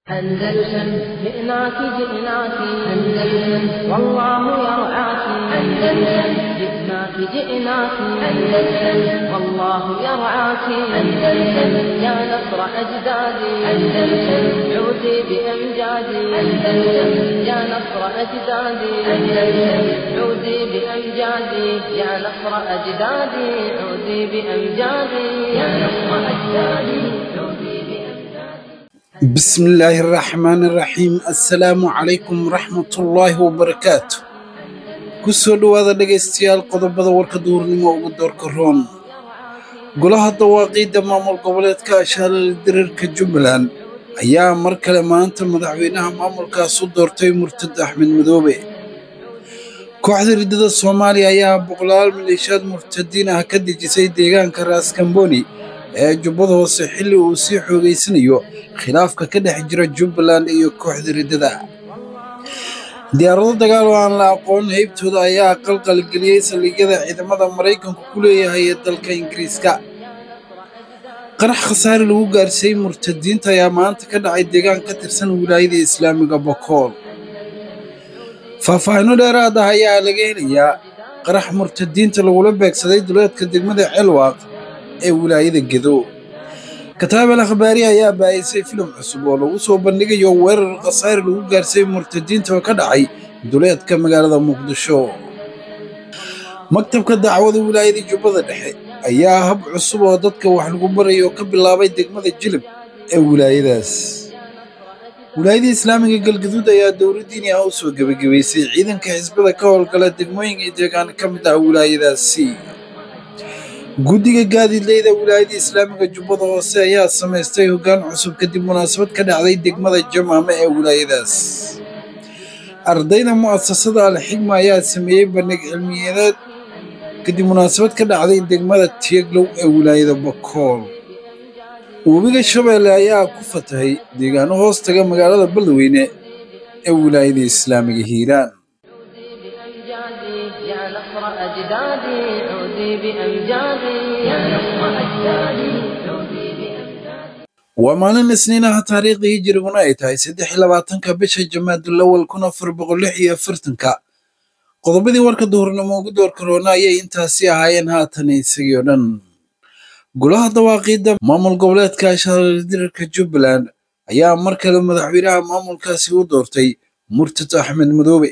أندلسن جئناك جئناك أندلسن والله يرعاك أندلسن جئناك جئناك أندلسن والله يرعاك أندلسن يا نصر أجدادي أندلسن عودي بأمجادي أندلسن يا نصر أجدادي أندلسن عودي بأمجادي يا نصر أجدادي عودي بأمجادي يا نصر أجدادي عودي بأمجادي بسم الله الرحمن الرحيم السلام عليكم ورحمة الله وبركاته kusoo dhowaada dhegaystayaal qodobada warka duurnimo ugu doorka roon golaha dawaaqiidda maamul goboleedka ashaalal diriirka jubbaland ayaa mar kale maanta madaxweynaha maamulkaas u doortay murtad axmed madoobe kooxda riddada soomaaliya ayaa boqolaal maleeshiyaad murtadiin ah ka dejisay deegaanka raaskambooni ee jubbada hoose xilli uu sii xoogaysanayo khilaafka ka dhex jira jubbaland iyo kooxda riddada diyaarado dagaal oo aan la aqoon heybtooda ayaa qalqalgeliyey saldhigyada ciidamada maraykanku ku leeyahay ee dalka ingiriiska qarax khasaare lagu gaarsiiyey murtadiinta ayaa maanta ka dhacay deegaan ka tirsan wilaayada islaamiga bokool faahfaahinno dheeraad ah ayaa laga helayaa qarax murtadiinta lagula beegsaday duleedka degmada celwaaq ee wilaayada gedo kataabel akhbaari ayaa baa'isay filim cusub oo lagu soo bandhigayo weerar khasaare lagu gaarsiiyey murtadiinta oo ka dhacay duleedka magaalada muqdisho maktabka dacwada wilaayada jubbada dhexe ayaa hab cusub oo dadka wax lagu barayo ka bilaabay degmada jilib ee wilaayadaas wilaayada islaamiga galgaduud ayaa dowladdiini ah u soo gebagabaysay ciidanka xisbada ka howlgala degmooyinka iyo deegaan ka mid ah wilaayadaasi guddiga gaadiidleyda wilaayada islaamiga jubbada hoose ayaa samaystay hoggaan cusub kadib munaasabad ka dhacday degmada jamaame ee wilaayadaas ardayda mu'asasada alxigma ayaa sameeyey bandhig cilmiyeed kadib munaasabad ka dhacday degmada tieglow ee wilaayada bakool webiga shabeelle ayaa ku fatahay deegaano hoos taga magaalada beledweyne ee wilaayada islaamiga hiiraan بأمجادي يا نصر أجدادي عودي بأمجادي يا نصر أجدادي عودي بأمجادي waa maalin isniinaha taariikhdii hijiriguna ay tahay saddex iyo labaatanka bisha jamaadulawal kun afar boqol lix iyo afartanka qodobadii warka duhurnimo ugu door karoona ayay intaasi ahaayeen haatan isagii oo dhan golaha dawaaqiidda maamul goboleedka ashaaldirarka jubbaland ayaa mar kale madaxweynaha maamulkaasi u doortay murtad axmed madoobe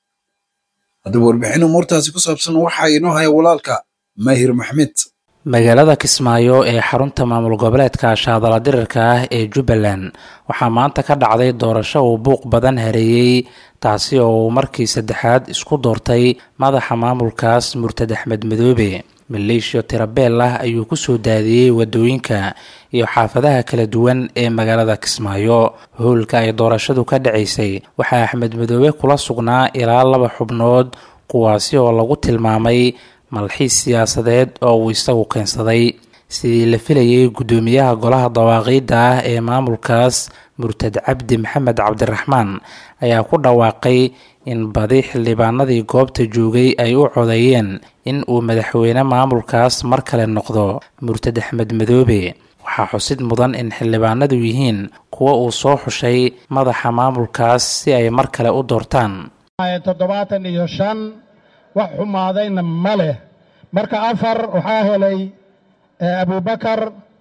haddaba warbixin umuurtaasi ku saabsan waxaa inoo haya walaalka maahir maxmed magaalada kismaayo ee xarunta maamul goboleedka shaadala dirirka ah ee jubbaland waxaa maanta ka dhacday doorasho uu buuq badan hareeyey taasi oo uu markii saddexaad isku doortay madaxa maamulkaas murtad axmed madoobe maleeshiyo tirabeel ah ayuu kusoo daadiyey wadooyinka iyo xaafadaha kala duwan ee magaalada kismaayo howlka ay doorashadu ka dhacaysay waxaa axmed madoobe kula sugnaa ilaa laba xubnood kuwaasi oo lagu tilmaamay malxiis siyaasadeed oo uu isagu keensaday sidii la filayay guddoomiyaha golaha dawaaqiidda ah ee maamulkaas murtad cabdi maxamed cabdiraxmaan ayaa ku dhawaaqay in badi xildhibaanadii goobta joogay ay u codeeyeen in uu madaxweyne maamulkaas mar kale noqdo murtad axmed madoobe waxaa xusid mudan in xildhibaanadu yihiin kuwa uu soo xushay madaxa maamulkaas si ay mar kale u doortaan toddobaatan iyo shan wax xumaadayna ma leh marka afar waxaa helay abubakar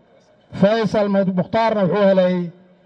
faysal mukhtaarna wuxuu helay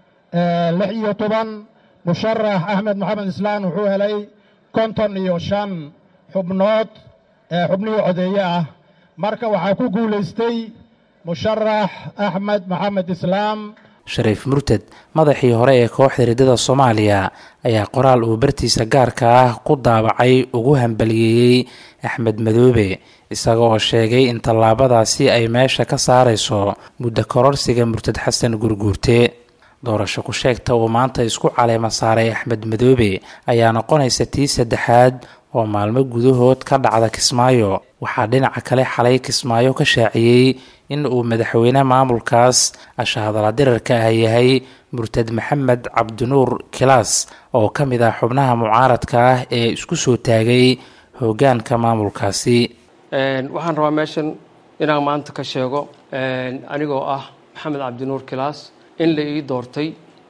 lix iyo toban musharax axmed maxamed islaan wuxuu helay konton iyo shan xubnood xubnihii codeeye ah marka waxaa ku guulaystay musharax axmed maxamed islaam shariif murtad madaxii hore ee kooxda riddada soomaaliya ayaa qoraal uu bartiisa gaarka ah ku daabacay ugu hambaliyeeyey axmed madoobe isaga oo sheegay in tallaabadaasi ay meesha ka saarayso muddo kororsiga murtad xasan gurguurte doorasho ku sheegta uu maanta isku caleema saaray axmed madoobe ayaa noqonaysa tii saddexaad oo maalmo gudahood ka dhacda kismaayo waxaa dhinaca kale xalay kismaayo ka shaaciyey in uu madaxweyne maamulkaas ashahadala dirarka ah yahay murtad maxamed cabdinuur kilaas oo ka mid ah xubnaha mucaaradka ah ee isku soo taagay hoggaanka maamulkaasi waxaan rabaa meeshan inaan maanta ka sheego anigoo ah maxamed cabdinuur kilaas in la ii doortay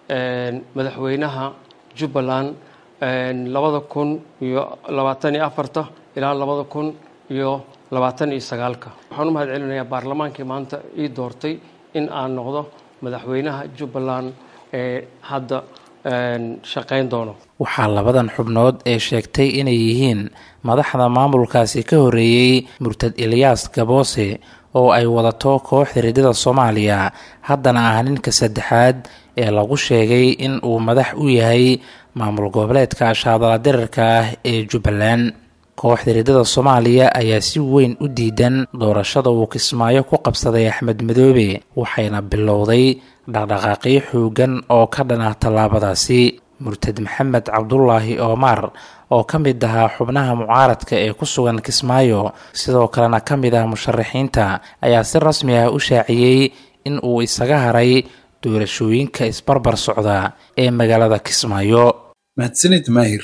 madaxweynaha jubbaland labada kun iyo labaatan iyo afarta ilaa labada kun iyo labaatan iyo sagaalka waxaan u mahad celinayaa baarlamaankii maanta ii doortay in aan noqdo madaxweynaha jubbaland ee hadda shaqayn doono waxaa labadan xubnood ee sheegtay inay yihiin madaxda maamulkaasi ka horreeyey murtad eliyaas gaboose oo ay wadato kooxda riddada soomaaliya haddana ah ninka saddexaad ee lagu sheegay in uu madax u yahay maamul goboleedka ashaadala dirarka ah ee jubbaland kooxda riddada soomaaliya ayaa si weyn u diidan doorashada uu kismaayo ku qabsaday axmed madoobe waxayna bilowday dhaqdhaqaaqyo xoogan oo ka dhan ah tallaabadaasi murtad maxamed cabdulaahi oomar oo ka mid ahaa xubnaha mucaaradka ee ku sugan kismaayo sidoo kalena ka mid ah musharaxiinta ayaa si rasmi ah u shaaciyey in uu isaga haray doorashooyinka isbarbar socda ee magaalada kismaayo mahadsanid maahir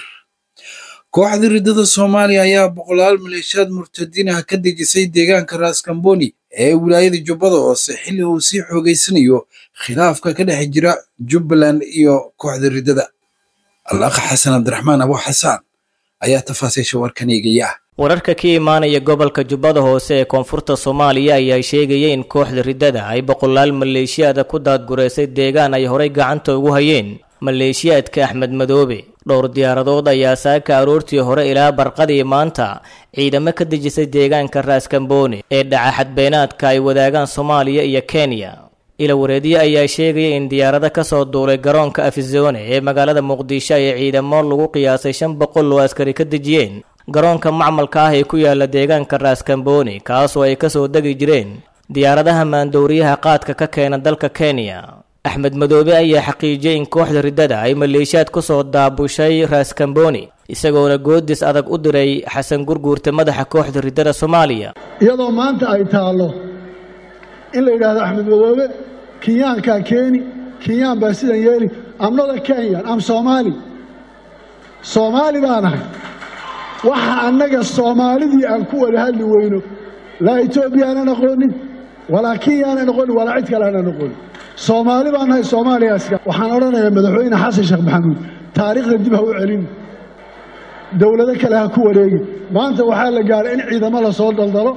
kooxda riddada soomaaliya ayaa boqolaal maleeshiyaad murtadiin ah ka dejisay deegaanka raaskambooni ee wilaayada jubbada hoose xilli uu sii xoogeysanayo khilaafka ka dhex jira jubbaland iyo kooxda riddada alakh xasan cabdiraxmaan abu xasaan ayaa tafaasiisha warkan eegaya wararka ka imaanaya gobolka jubbada hoose ee koonfurta soomaaliya ayaa sheegaya in kooxda riddada ay boqolaal maleeshiyaada ku daadgureysay deegaan ay horay gacanta ugu hayeen maleeshiyaadka axmed madoobe dhowr diyaaradood ayaa saaka aroortii hore ilaa barqadii maanta ciidamo ka dejisay deegaanka raaskambooni ee dhaca xadbeenaadka ay wadaagaan soomaaliya iyo kenya ilawareedyo ayaa sheegaya in diyaarado kasoo duulay garoonka afizone ee magaalada muqdisho ay ciidamo lagu qiyaasay shan boqol oo askari ka dejiyeen garoonka macmalka ah ee ku yaala deegaanka raaskambooni kaasoo ay kasoo degi jireen diyaaradaha maandowriyaha qaadka ka keena dalka kenya axmed madoobe ayaa xaqiijiyey in kooxda riddada ay maleeshiyaad kusoo daabushay raaskambooni isagoona goodis adag u diray xasan gurguurta madaxa kooxda riddada soomaaliya iyadoo maanta ay taallo in la yidhaahdo axmed madoobe kenyaankaa keeni kenyaan baa sidan yeeli amnada kenyan am soomaali soomaali baanahay waxa annaga soomaalidii aan ku wada hadli weyno laa etoobiya aanan aqoonin walaa kenya aanan aqoonin walaa cid kale aanan aqoonin soomaali baan nahay soomaaliyaska waxaan odhanayaa madaxweyne xasan sheekh maxamuud taariikhda dib ha u celin dowlado kale ha ku wareegi maanta waxaa la gaadhay in ciidamo la soo daldalo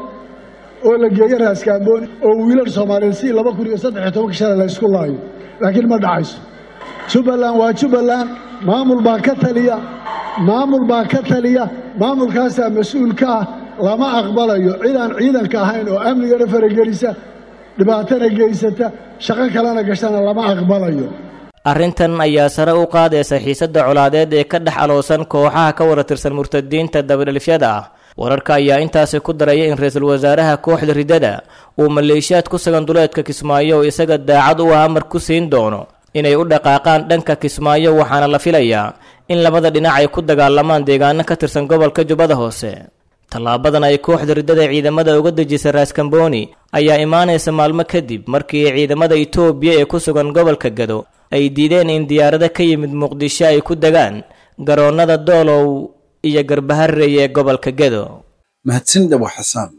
oo la geeyo raaskaambooni oo wiilal soomaaliyeed si laba kun iyo saddexiyo tobanka shalay la isku laayo laakiin ma dhacayso jubbaland waa jubbaland maamul baa ka taliya maamul baa ka taliya maamulkaasaa mas-uul ka ah lama aqbalayo cidaan ciidanka ahayn oo amnigana faragelisa dhibaatana geysata shaqo kalena gashana lama aqbalayo arrintan ayaa sare u qaadaysa xiisadda colaadeed ee ka dhex aloosan kooxaha ka wada tirsan murtadiinta dabadhelifyada ah wararka ayaa intaasi ku daraya in ra-iisul wasaaraha kooxda riddada uu maleeshiyaad ku sugan duleedka kismaayo oo isaga daacad u ah amar ku siin doono inay u dhaqaaqaan dhanka kismaayo waxaana la filayaa in labada dhinac ay ku dagaalamaan deegaano ka tirsan gobolka jubbada hoose tallaabadan ay kooxda riddada ciidamada uga dejisay raaskambooni ayaa imaanaysa maalmo kadib markii ciidamada itoobiya ee ku sugan gobolka gado ay diideen in diyaarado ka yimid muqdisho ay ku degaan garoonnada doolow iyo garbaharey ee gobolka gado mahadsanid abu xasaan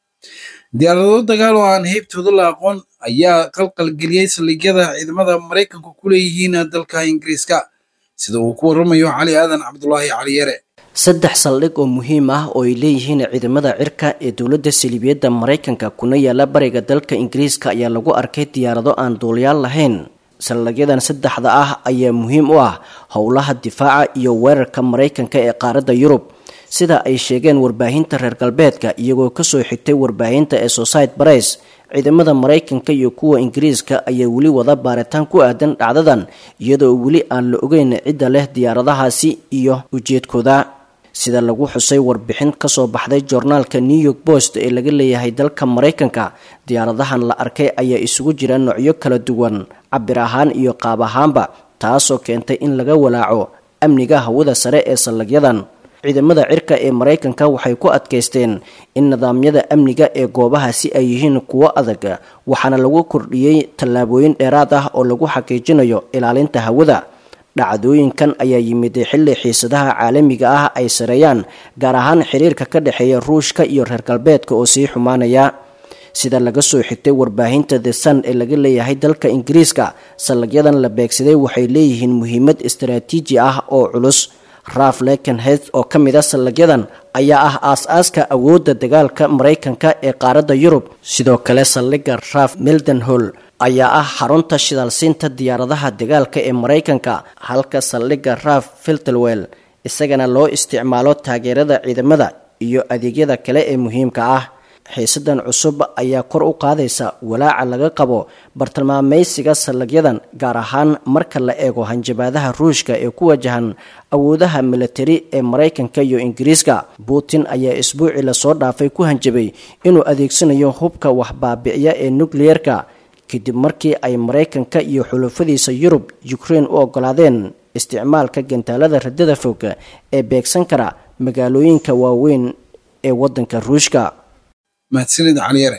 diyaarado dagaal oo aan heybtooda la aqoon ayaa qalqalgeliyey saldhigyada ciidamada maraykanku ku leeyihiin dalka ingiriiska sida uu ku waramayo cali aadan cabdulaahi cali yare saddex saldhig oo muhiim ah oo ay leeyihiin ciidamada cirka ee dowladda saliibiyadda maraykanka kuna yaala bariga dalka ingiriiska ayaa lagu arkay diyaarado aan duuliyaal lahayn saldhigyadan saddexda ah ayaa muhiim u ah howlaha difaaca iyo weerarka maraykanka ee qaaradda yurub sida ay sheegeen warbaahinta reer galbeedka iyagoo kasoo xigtay warbaahinta ee society bares ciidamada maraykanka iyo kuwa ingiriiska ayaa weli wada baaritaan ku aadan dhacdadan iyadoo weli aan la ogeyn cidda leh diyaaradahaasi iyo ujeedkooda sida lagu xusay warbixin kasoo baxday joornaalka new york post ee laga leeyahay dalka maraykanka diyaaradahan la arkay ayaa isugu jira noocyo kala duwan cabir ahaan iyo qaab ahaanba taasoo keentay in laga walaaco amniga hawada sare ee saldhigyadan ciidamada cirka ee maraykanka waxay ku adkaysteen in nidaamyada amniga ee goobahaasi ay yihiin kuwo adag waxaana lagu kordhiyey tallaabooyin dheeraad ah oo lagu xaqiijinayo ilaalinta hawada dhacdooyinkan ayaa yimid xilli xiisadaha caalamiga ah ay sareeyaan gaar ahaan xiriirka ka dhexeeya ruushka iyo reer galbeedka oo sii xumaanaya sida laga soo xigtay warbaahinta the sun ee laga leeyahay dalka ingiriiska saldhigyadan la beegsaday waxay leeyihiin muhiimad istaraatiiji ah oo culus raf lekenhed oo ka mid a saldhigyadan ayaa ah aas-aaska awoodda dagaalka maraykanka ee qaaradda yurub sidoo kale saldhigga raf mildenhol ayaa ah xarunta shidaalsiinta diyaaradaha dagaalka ee maraykanka halka saldhigga raf filtelwell isagana loo isticmaalo taageerada ciidamada iyo adeegyada kale ee muhiimka ah xiisadan cusub ayaa kor u qaadaysa walaaca laga qabo bartilmaameysiga saldhigyadan gaar ahaan marka la eego hanjabaadaha ruushka ee ku wajahan awoodaha militari ee maraykanka iyo ingiriiska putin ayaa isbuucii lasoo dhaafay ku hanjabay inuu adeegsanayo hubka waxbaabiciya ee nukliyeerka kadib markii ay maraykanka iyo xulufadiisa yurub ukraine u ogolaadeen isticmaalka gantaalada radada fog ee beegsan kara magaalooyinka waaweyn ee waddanka ruushka mahadsanid caliyare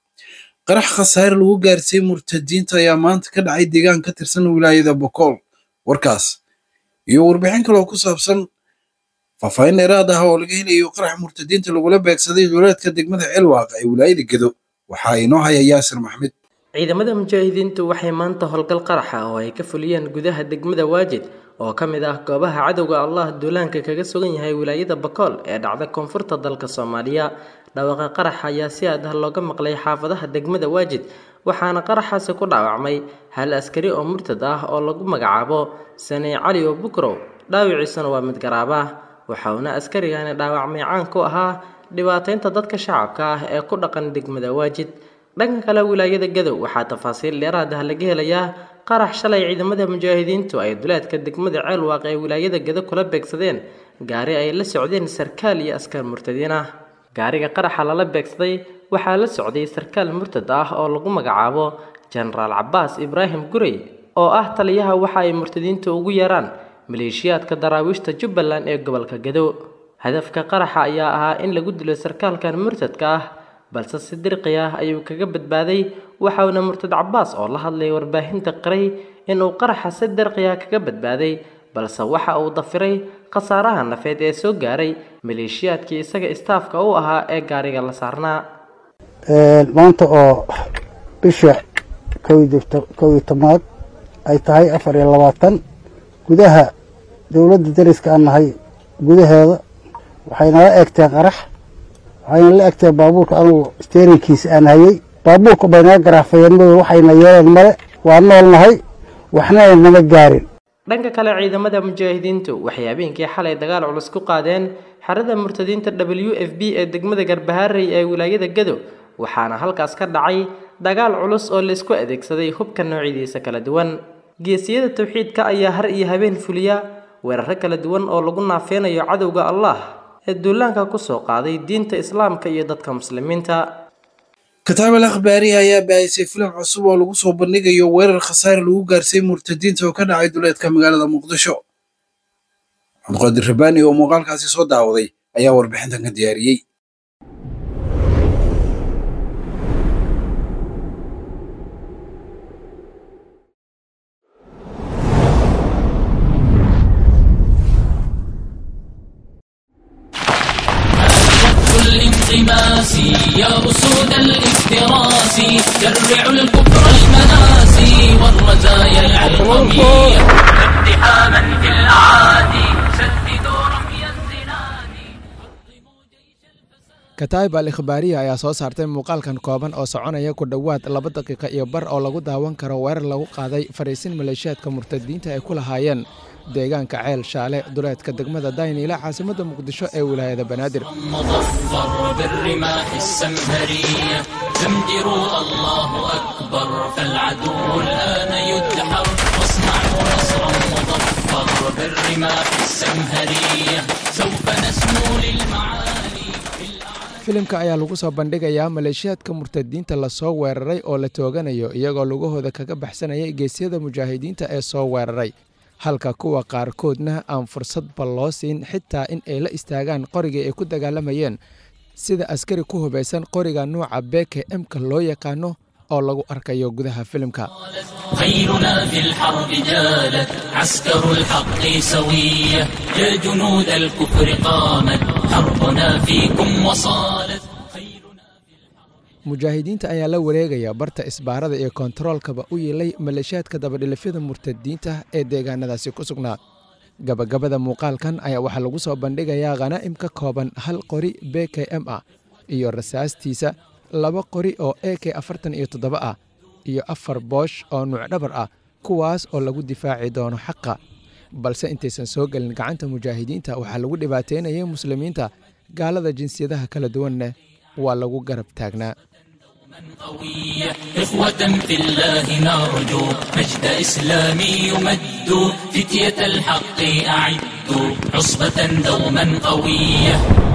qarax khasaare lagu gaarsiiyey murtadiinta ayaa maanta ka dhacay deegaan ka tirsan wilaayada bokool warkaas iyo warbixin kaloo ku saabsan faahfaahin dheeraad ah oo laga helayo qarax murtadiinta lagula beegsaday duleedka degmada ceelwaaq ee wilaayada gedo waxaa inoo haya yaasir maxmed ciidamada mujaahidiintu waxay maanta howlgal qaraxa oo ay ka fuliyeen gudaha degmada waajid oo ka mid ah goobaha cadowga allah duulaanka kaga sugan yahay wilaayada bakool ee dhacda koonfurta dalka soomaaliya dhawaaqa qaraxa ayaa si aad ah looga maqlay xaafadaha degmada waajid waxaana qaraxaasi ku dhaawacmay hal askari oo murtad ah oo lagu magacaabo saney cali oo bukrow dhaawiciisuna waa mid garaaba waxauna askarigani dhaawacmay caan ku ahaa dhibaataynta dadka shacabka ah ee ku dhaqan degmada waajid dhanka kale wilaayada gadow waxaa tafaasiil dheeraad ah laga helayaa qarax shalay ciidamada mujaahidiintu ay duleedka degmada ceelwaaq ee wilaayada gado kula beegsadeen gaari ay la socdeen sarkaal iyo askar murtadiin ah gaariga qaraxa lala beegsaday waxaa la socday sarkaal murtad ah oo lagu magacaabo jenaraal cabaas ibraahim gurey oo ah taliyaha waxa ay murtadiinta ugu yeeraan maleeshiyaadka daraawiishta jubbaland ee gobolka gado hadafka qaraxa ayaa ahaa in lagu dilo sarkaalkan murtadka ah balse si dirqi ah ayuu kaga badbaaday waxauna murtad cabaas oo la hadlay warbaahinta qiray inuu qaraxa si dirqi ah kaga badbaaday balse waxa uu dafiray khasaaraha nafeed ee soo gaaray maleeshiyaadkii isaga istaafka u ahaa ee gaariga la saarnaa maanta oo bisha kow iyo tobnaad ay tahay afar iyo labaatan gudaha dowladda dariska aan nahay gudaheeda waxay nala eegteen qarax waxayna la egteen baabuurka anugu steerinkiisa aan hayey baabuurka bay naga garaafayeen mado waxayna yeeleen male waa nool nahay waxna nama gaarin dhanka kale ciidamada mujaahidiintu waxay habeenkii xalay dagaal culus ku qaadeen xerada murtadiinta w f b ee degmada garbaharey ee wilaayada gado waxaana halkaas ka dhacay dagaal culus oo laysku adeegsaday hubka noocyadiisa kala duwan geesiyada tawxiidka ayaa har iyo habeen fuliya weeraro kala duwan oo lagu naafeynayo cadowga allah ee duulaanka kusoo qaaday diinta islaamka iyo dadka muslimiinta kataab al akhbaarihi ayaa baahisay filim cusub oo lagu soo bandhigayo weerar khasaare lagu gaarsiiyey murtadiinta oo ka dhacay duleedka magaalada muqdisho cabdiqaadir rabaani oo muuqaalkaasi soo daawaday ayaa warbixintan ka diyaariyey الانغماس يا أسود الافتراس جرعوا الكفر المناسي والرزايا العلمية اقتحاما في الأعادي سددوا رمي الزناد kataib al ikhbaariya ayaa soo saartay muuqaalkan kooban oo soconaya ku dhowaad laba daqiiqa iyo bar oo lagu daawan karo weerar lagu qaaday fariisin maleeshiyaadka murtadiinta ay ku lahaayeen deegaanka ceel shaale duleedka degmada dayniila caasimadda muqdisho ee wilaayada banaadir مظفر بالرماح السمهرية زمجروا الله أكبر فالعدو الآن يدحر واصنعوا نصرا مظفر بالرماح السمهرية سوف نسمو للمعالي filimka ayaa lagu soo bandhigayaa maleeshiyaadka murtadiinta lasoo weeraray oo la tooganayo iyagoo lugahooda kaga baxsanayay geesyada mujaahidiinta ee soo weeraray halka kuwa qaarkoodna aan fursadba loo siin xitaa in ay la istaagaan qorigii ay ku dagaalamayeen sida askari ku hubaysan qoriga nuuca beke emka loo yaqaano oo lagu arkayo gudaha filimka خيرنا في الحرب جالت عسكر الحق سوية يا جنود الكفر قامت حربنا فيكم وصالت mujaahidiinta ayaa la wareegaya barta isbaarada iyo kontaroolkaba u yeelay maleeshiyaadka dabadhilifyada murtadiinta ee deegaanadaasi ku sugnaa gabagabada muuqaalkan ayaa waxaa lagu soo bandhigayaa khanaa'im ka kooban hal qori b k m ah iyo rasaastiisa laba qori oo e k afartan iyo toddoba ah iyo afar boosh oo nuucdhabar ah kuwaas oo lagu difaaci doono xaqa balse intaysan soo gelin gacanta mujaahidiinta waxaa lagu dhibaateynayay muslimiinta gaalada jinsiyadaha kala duwanna waa lagu garab taagnaa قوية إخوة في الله نرجو مجد إسلامي يمد فتية الحق أعدوا عصبة دوما قوية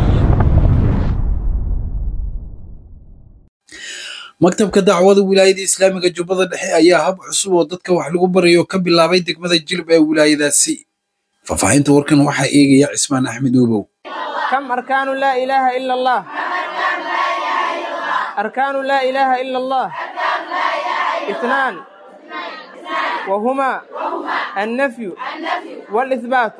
maktabka dacwada wilaayada islaamiga jubbada dhexe ayaa hab cusub oo dadka wax lagu barayo ka bilaabay degmada jilib ee wilaayadaasi faahfaahinta warkan waxaa eegaya cismaan axmed uubow كم أركان لا إله إلا الله أركان لا إله إلا الله اثنان وهما النفي والإثبات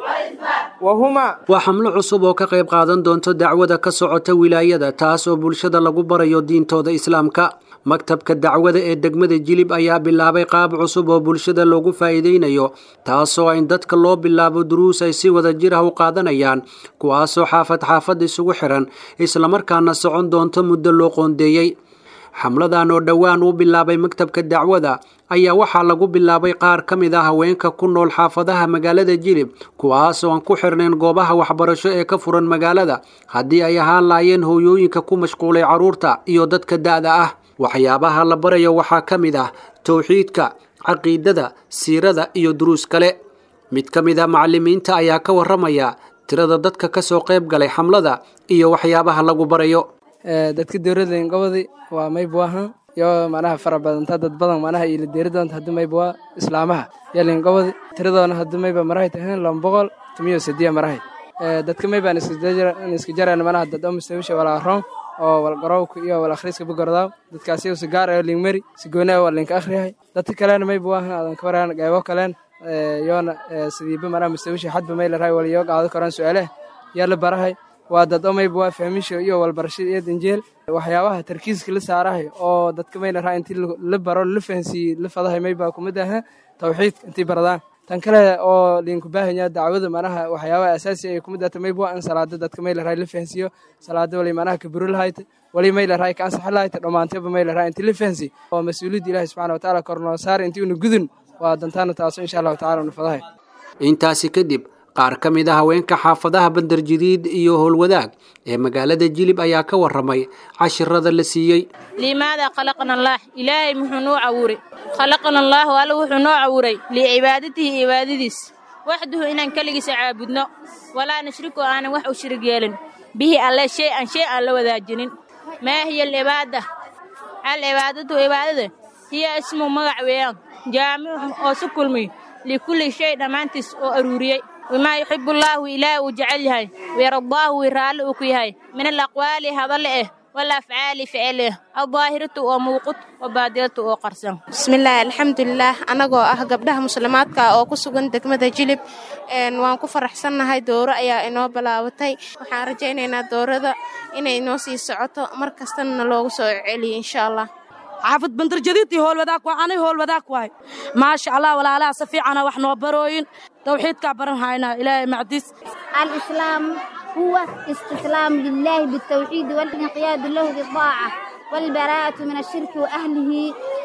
وهما waa xamlo cusub oo ka qayb qaadan doonto dacwada ka socota wilaayada taas oo bulshada lagu barayo diintooda islaamka maktabka dacwada ee degmada jilib ayaa bilaabay qaab cusub oo bulshada loogu faa'iidaynayo taasoo in dadka loo bilaabo duruus ay si wada jir ah u qaadanayaan kuwaasoo xaafad xaafad isugu xiran islamarkaana socon doonto muddo loo qoondeeyey xamladan oo dhowaan uu bilaabay maktabka dacwada ayaa waxaa lagu bilaabay qaar ka mid ah haweenka ku nool xaafadaha magaalada jilib kuwaas oo aan ku xirnayn goobaha waxbarasho ee ka furan magaalada haddii ay ahaan laayeen hooyooyinka ku mashquulay carruurta iyo dadka da'da ah waxyaabaha la barayo waxaa ka mid ah towxiidka caqiidada siirada iyo duruus kale mid ka mid ah macallimiinta ayaa ka warramaya tirada dadka ka soo qayb galay xamlada iyo waxyaabaha lagu barayo dadka dowladda ingobadi waa maybuahan iyo manaha fara badanta dad badan manaha ila deeri doonta hadii mayba islaamaha iyo lingobadi tiradoona hadii mayba marahay tahay laba boqol tumiyo sidiya marahay dadka maybaan iska jaraan manaha dad oo mustawisha walaa roon oo walgarowka iyo wal akhriiska bugordaaw dadkaasi si gaar ah linkmeri si gooni ah waa linka akhriyahay dadka kalena mayba waahan aadan ka waraan qaybo kaleen yoona sidiiba manaha mustawisha xadba may larahay wal iyo qaado karaan su'aalaha yaa la barahay waa dad omayba waa fahmisha iyo walbarashada iyo danjeel waxyaabaha tarkiiska la saarahay oo dadka may larahay intii la baro la fahansiiyey la fadahay mayba kumid aha tawxiidka intii baradaan tan kale oo linku baahanya dacwada manaha waxyaabaha asaasi ay kumid ahta mayba in salaada dadka may larahay la fahansiiyo salaada wali manaha kaburo lahayta wali may larahay ka ansaxa lahayta dhammaantayba may larahay intii la fahansiiy oo mas-uuliyadda ilaahi subxana watacaala kornoo saar intii una gudun waa dantaana taaso insha allahu tacala una fadahay intaasi kadib qaar ka mid a haweenka xaafadaha bandarjadiid iyo howlwadaag ee magaalada jilib ayaa ka warramay cashirada la siiyey limaada khalaqna allaah ilaahay muxuu noo cawuray khalaqna allaahu alla wuxuu noo cawuray licibaadatihi cibaadadiis waxduhu inaan keligiisa caabudno walaa nushriku aanan wax u shirig yeelin bihi alle shay an shay aan la wadaajinin maa hiya alcibaada alcibaadatu cibaadada hiya ismu magac weeyaan jaamicun oo su kulmiy likulli shay dhammaantiis oo aruuriyey wamaa yuxibu allaahu ilaah uu jecel yahay wayardaahu wii raalli uu ku yahay min alaqwaali hadalle eh walafcaali ficil eh aldaahiratu oo muuqud wabaadilatu oo qarsan bismillaahi alxamdulilaah annagoo ah gabdhaha muslimaadka oo ku sugan degmada jilib waan ku faraxsannahay dooro ayaa inoo bilaabatay waxaan rajaynaynaa doorada inay inoo sii socoto mar kastana loogu soo celiyo insha allah xaafid bandarjadiidtii howlwadaag waa anay howlwadaag waay maasha allah walaalaha si fiicana wax noo barooyin tawxiidkaa baran haynaa ilaahay macdiis الإسلام هو استسلام لله بالتوحيد والانقياد له بالطاعة والبراءة من الشرك وأهله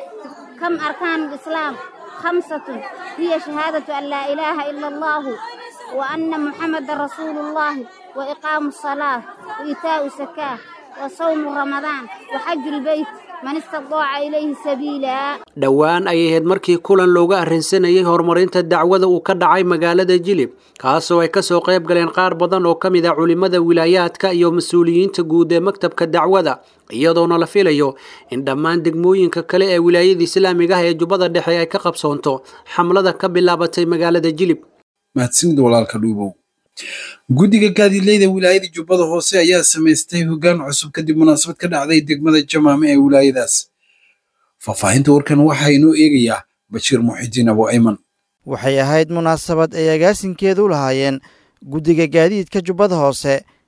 كم أركان الإسلام خمسة هي شهادة أن لا إله إلا الله وأن محمد رسول الله وإقام الصلاة وإيتاء الزكاة وصوم رمضان وحج البيت man istadaaca ilayhi sabiila dhowaan ayay ahayd markii kulan looga arrinsanayay horumarinta dacwada uu ka dhacay magaalada jilib kaasoo ay kasoo qayb galeen qaar badan oo ka mid ah culimmada wilaayaadka iyo mas-uuliyiinta guud ee maktabka dacwada iyadoona la filayo in dhammaan degmooyinka kale ee wilaayada islaamiga ah ee jubbada dhexe ay ka qabsoonto xamlada ka bilaabatay magaalada jilib mahadsanid walaalka dhuubow guddiga gaadiidleyda wilaayada jubbada hoose ayaa samaystay hoggaan cusub kadib munaasabad ka dhacday degmada jamaame ee wilaayadaas faahfaahinta warkan waxaa inoo eegayaa bashiir muxidiin abu ayman waxay ahayd munaasabad ay agaasinkeedu u lahaayeen guddiga gaadiidka jubbada hoose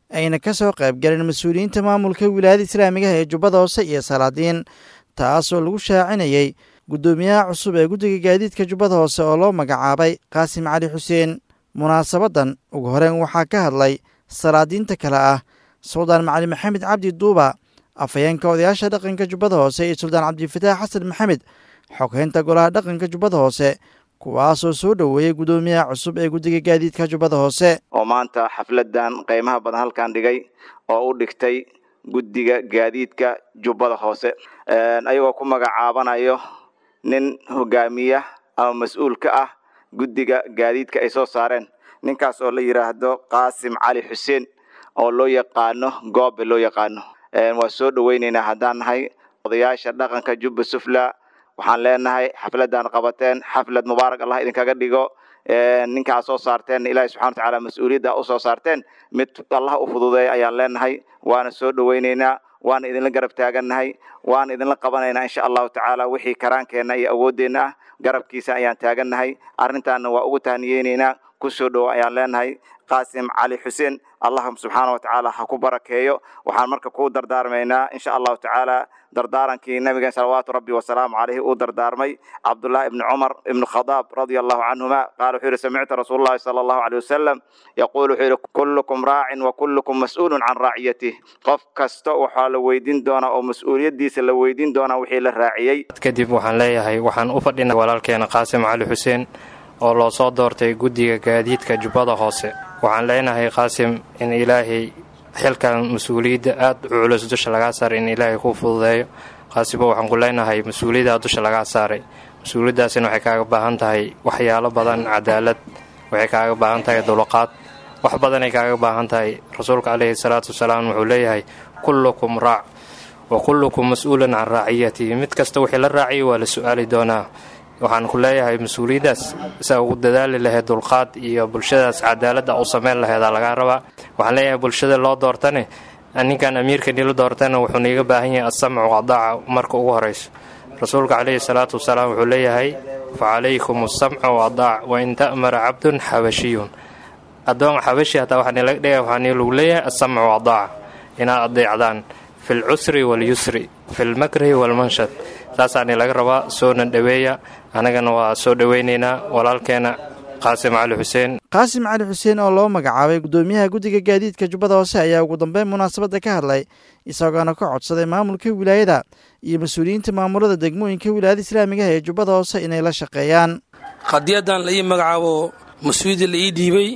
ayna ka soo qaybgaleen mas-uuliyiinta maamulka wilaayada islaamigaha ee jubbada hoose iyo salaadiin taasoo lagu shaacinayey guddoomiyaha cusub ee guddiga gaadiidka jubbada hoose oo loo magacaabay qaasim cali xuseen munaasabadan ugu horeyn waxaa ka hadlay salaadiinta kale ah suldaan macali maxamed cabdi duuba afhayeenka odayaasha dhaqanka jubbada hoose iyo suldaan cabdifataax xasan maxamed xoghaynta golaha dhaqanka jubbada hoose kuwaasoo soo dhoweeyey guddoomiyaha cusub ee guddiga gaadiidka jubbada hoose oo maanta xafladan qiimaha badan halkan dhigay oo u dhigtay guddiga gaadiidka jubbada hoose ayagoo ku magacaabanayo nin hogaamiya ama mas-uul ka ah guddiga gaadiidka ay soo saareen ninkaas oo la yidhaahdo qaasim cali xuseen oo loo yaqaano goobe loo yaqaano waa soo dhoweyneynaa haddaan nahay odayaasha dhaqanka jubba sufla waxaan leenahay xafladan qabateen xaflad mubaarak allah idinkaga dhigo ninkaa soo saarteen ilaahi subxana watacaala mas-uuliyadda usoo saarteen mid allah u fududeeya ayaan leenahay waana soo dhoweyneynaa waana idinla garab taagannahay waana idinla qabanaynaa insha allahu tacaala wixii karaankeenna iyo awooddeenna ah garabkiisa ayaan taagannahay arrintaana waa ugu tahniyeyneynaa kusoo dhowo ayaan leenahay qaasim cali xuseen allah subxaana watacaala ha ku barakeeyo waxaan marka ku dardaarmaynaa insha allahu tacaala dardaarankii nabigeen salawaatu rabbi wasalaamu caleyhi uu dardaarmay cabdullahi ibni cumar ibni khadaab radia allahu canhuma qaala wuxuu yihi samictu rasuul llahi sala allahu aleyh wasalam yaquul wuxuu yihi kullukum raacin wa kullukum mas-uulun can raaciyatih qof kasta waxaa la weydiin doonaa oo mas-uuliyaddiisa la weydiin doonaa wixii la raaciyey kadib waxaan leeyahay waxaan u fadhinay walaalkeena qaasim cali xuseen oo loo soo doortay guddiga gaadiidka jubbada hoose waxaan leenahay qaasim in ilaahay xilkan mas-uuliyadda aada u culus dusha lagaa saaray in ilaahay kuu fududeeyo qaasimo waxaan ku leenahay mas-uuliyaddaa dusha lagaa saaray mas-uuliyaddaasina waxay kaaga baahan tahay waxyaalo badan cadaalad waxay kaaga baahan tahay dulqaad wax badanay kaaga baahan tahay rasuulka caleyhi salaatu wasalaam wuxuu leeyahay kullukum raac wa kullukum mas-uulan can raaciyatihi mid kasta wixii la raaciyay waa la su-aali doonaa waxaan ku leeyahay mas-uuliyaddaas saa ugu dadaali lahayd dulqaad iyo bulshadaas cadaaladda u samayn laheedaa lagaa rabaa waxaan leeyahay bulshada loo doortane ninkan amiirka nila doortana wuxuu niiga baahan yahay asamcu adaaca marka ugu horayso rasuulka caleyhi salaatu wasalaam wuxuu leeyahay fa calaykum asamcu adaac wain ta'mara cabdun xabashiyun addoon xabashi hataa waxaa nilaga dhigaya waxaa nilagu leeyahay asamcu adaaca inaad adeecdaan fi lcusri walyusri fi lmakrihi walmanshad saasaani laga rabaa soonan dhoweeya annagana waa soo dhoweynaynaa walaalkeena qaasim cali xuseen qaasim cali xuseen oo loo magacaabay guddoomiyaha guddiga gaadiidka jubbada hoose ayaa ugu dambeyn munaasabadda ka hadlay isagoona ka codsaday maamulka wilaayada iyo mas-uuliyiinta maamulada degmooyinka wilaayada islaamigaha ee jubbada hoose inay la shaqeeyaan qadiyadan la ii magacaabo mas-uuliyadda la ii dhiibay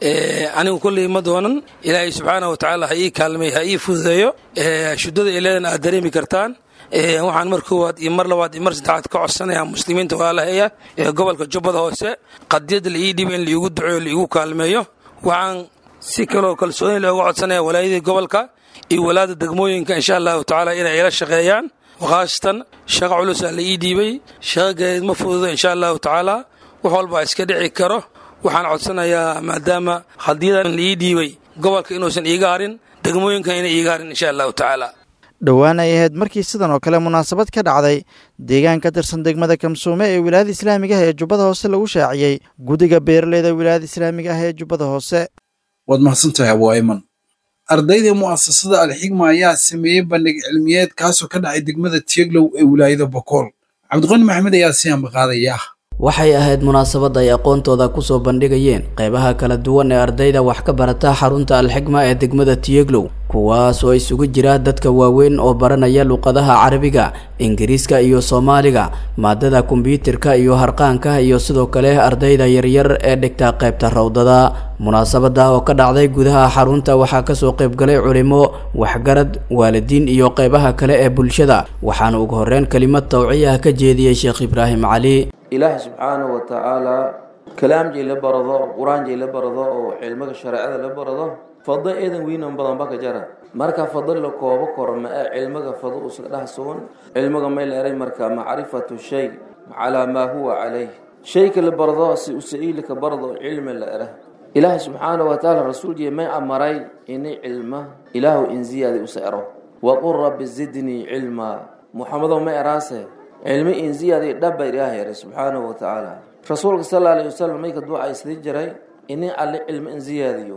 anigu kolley ma doonan ilaahay subxaana wa tacaala ha ii kaalmay ha ii fududeeyo shuddada ileedana aad dareemi kartaan waxaan mar koowaad iyo mar labaad iyo mar saddexaad ka codsanayaa muslimiinta walaalaheeya ee gobolka jubbada hoose qadiyadda la ii dhiibay in laiigu duceeyo laiigu kaalmeeyo waxaan si kaloo kalsooni looga codsanaya walaayadii gobolka iyo walaada degmooyinka insha allahu tacaala inay ila shaqeeyaan khaasatan shaqa culusaa la ii dhiibay shaqa gaadiid ma fududo insha allahu tacaala wax walba iska dhici karo waxaan codsanayaa maadaama qadiyadan la ii dhiibay gobolka inuusan iiga harin degmooyinkan inay iiga harin insha allahu tacaala dhowaan ay ahayd markii sidan oo kale munaasabad ka dhacday deegaan ka tirsan degmada kamsuume ee wilaayada islaamiga ah ee jubbada hoose lagu shaaciyey guddiga beeraleyda wilaayada islaamiga ah ee jubbada hoose waad mahadsantahay abwaaiman ardayda mu'asasada alxigma ayaa sameeyey bandhig cilmiyeed kaasoo ka dhacay degmada tieglow ee wilaayada bokool cabdiqani maxamed ayaa si ambaqaadaya waxay ahayd munaasabad ay aqoontooda kusoo bandhigayeen qeybaha kala duwan ee ardayda wax ka barata xarunta alxigma ee degmada tiyeglow kuwaas oo isugu jira dadka waaweyn oo baranaya luqadaha carabiga ingiriiska iyo soomaaliga maadada kombyuutarka iyo harqaanka iyo sidoo kale ardayda yaryar ee dhigta qaybta rawdada munaasabada oo ka dhacday gudaha xarunta waxaa kasoo qaybgalay culimo waxgarad waalidiin iyo qeybaha kale ee bulshada waxaana ugu horeyn kelimad tawciya ka jeediyey sheekh ibraahim cali ilaahay subxaanahu wa tacaalaa kalaamjay la barado qur-aanjay la barado oo cilmiga shareecada la barado fado eedan weynan badan ba ka jara marka fado la koobo koro ma ee cilmiga fado usa dhex sugan cilmiga may la eray marka macrifatu shay calaa maa huwa calayh shayka la barado si usa'iilika barado cilmi la era ilaahay subxaanahu wa tacaala rasuulkii may amaray inay cilma ilaahu in ziyaadi usa ero waqul rabbi zidnii cilmaa muxamedow ma eraase cilmi in ziyaadi dhaba ilaahay eray subxaanahu wa tacaala rasuulka sal alla alayhi wasalam mayka duucaysdi jiray inay alle cilmi in ziyaadiyo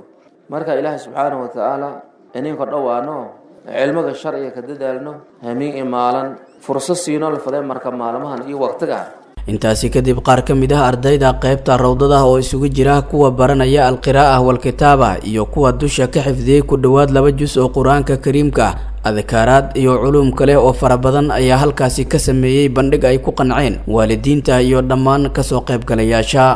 marka ilaahay subxaanahu watacaala ininka dhowaano cilmiga sharciga ka dadaalno hamiin imaalan fursad siinoo la faday marka maalmahan iyo waqtiga intaasi kadib qaar ka mid ah ardayda qaybta rawdada oo isugu jira kuwa baranaya alqiraa'ah walkitaaba iyo kuwa dusha ka xifdiyey ku dhowaad laba jus oo qur-aanka kariimka adkaaraad iyo culuum kale oo fara badan ayaa halkaasi ka sameeyey bandhig ay ku qanceen waalidiinta iyo dhammaan kasoo qaybgalayaasha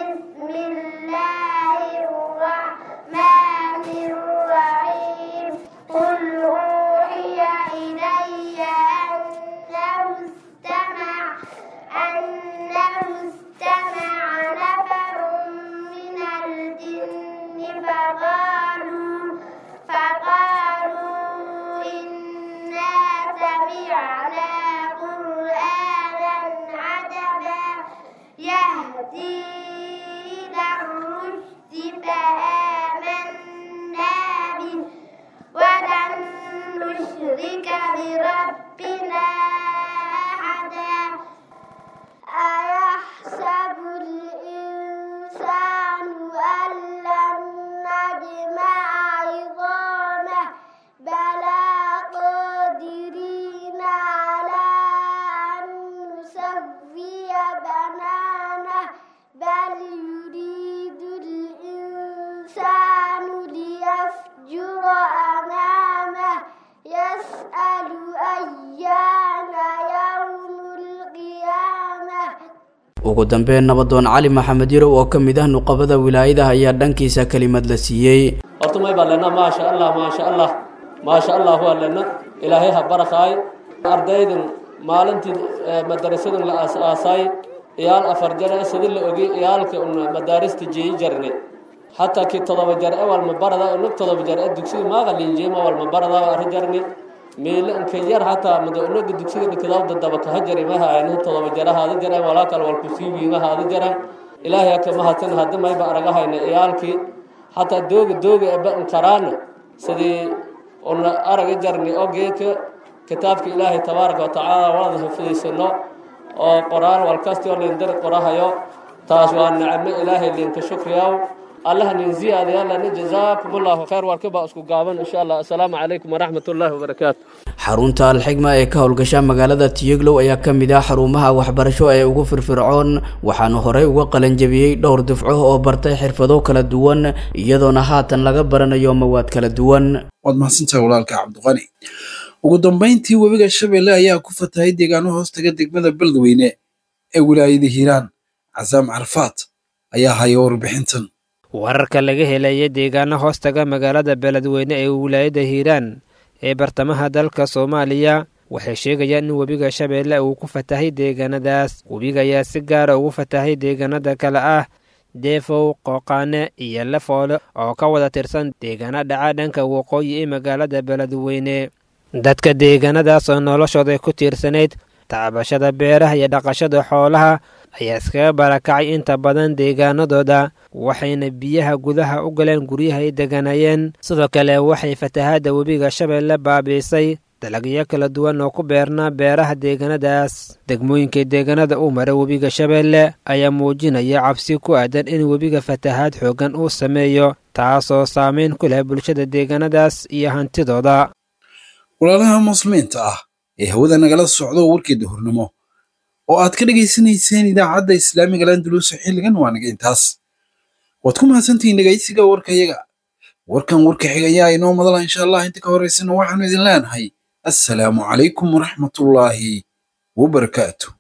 ugu dambeyn nabadoon cali maxamed yarow oo ka mid ah nuqabada wilaayadaha ayaa dhankiisa kelimad la siiyey horta may baa lena maasha allah maasha allah maasha allah waa lena ilaahay ha barakaay ardaydan maalintii madarasadan la aas-aasay iyaal afar jare sidii la ogay iyaalka un madaarista jeeyi jarne hataa kii todoba jar e walma barada unag todoba jar e dugsiga maaga linjeema walma barada arri jarne meele inka yar hataa mada unaga dugsiga dhikadaawda daba kaha jari ma haayna todoba jara haada jaraan walaa kale walku sii wiima haada jaraan ilaahay haka mahadsan hadda mayba aragahayna iyaalkii hataa dooga dooga eba inkaraana sidii una araga jarni oo geedka kitaabka ilaahay tabaaraka watacaala walada hafidaysano oo qoraan walkasti oo lindari qorahayo taas waa nicmo ilaahay linka shukriyaw allah nin ziyaadayaalana jazaakum allahu khayr warkaba isku gaaban insha allah assalaamu calaykum waraxmat ullaahi wabarakaatu xarunta alxigma ee ka howlgasha magaalada tiyeglow ayaa ka mid ah xarumaha waxbarasho ee ugu firfircoon waxaana horey uga qalanjabiyey dhowr dufco oo bartay xirfado kala duwan iyadoona haatan laga baranayo mawaad kala duwan waad mahadsantahay walaalka cabdiqani ugu dambayntii webiga shabeelle ayaa ku fatahay deegaano hoostaga degmada beledweyne ee wilaayada hiiraan casaam carafaad ayaa haya warbixintan wararka laga helaya deegaano hoostaga magaalada beledweyne ee wilaayada hiiraan ee bartamaha dalka soomaaliya waxay sheegayaan in webiga shabeelle uu ku fatahay deegaanadaas webiga ayaa si gaara ugu fatahay deegaanada kale ah deefow qooqaane iyo lafoole oo ka wada tirsan deegaano dhaca dhanka waqooyi ee magaalada beledweyne dadka deegaanadaas oo noloshooda ku tiirsanayd tacbashada beeraha iyo dhaqashada xoolaha ayaa iskaga barakacay inta badan deegaanadooda waxayna biyaha gudaha u galeen guryaha ay deganayeen sidoo kale waxay fatahaadda webiga shabeelle baabiisay dalagyo kala duwan oo ku beernaa beeraha deegaanadaas degmooyinka deegaanada uu mara webiga shabeelle ayaa muujinaya cabsi ku aadan in webiga fatahaad xooggan uu sameeyo taasoo saameyn ku leh bulshada deegaanadaas iyo hantidooda walaalaha muslimiinta ah ee hawada nagala socdo warkeeda hornimo oo aad ka dhegaysanayseen idaacadda islaamiga landuluusa xilligan waa naga intaas waad ku mahadsantihiin dhegaysiga warkayaga warkan warka xigayaa inoo madala insha allah inta ka horaysana waxaanu idin leenahay assalaamu calaykum waraxmatullaahi wabarakaatu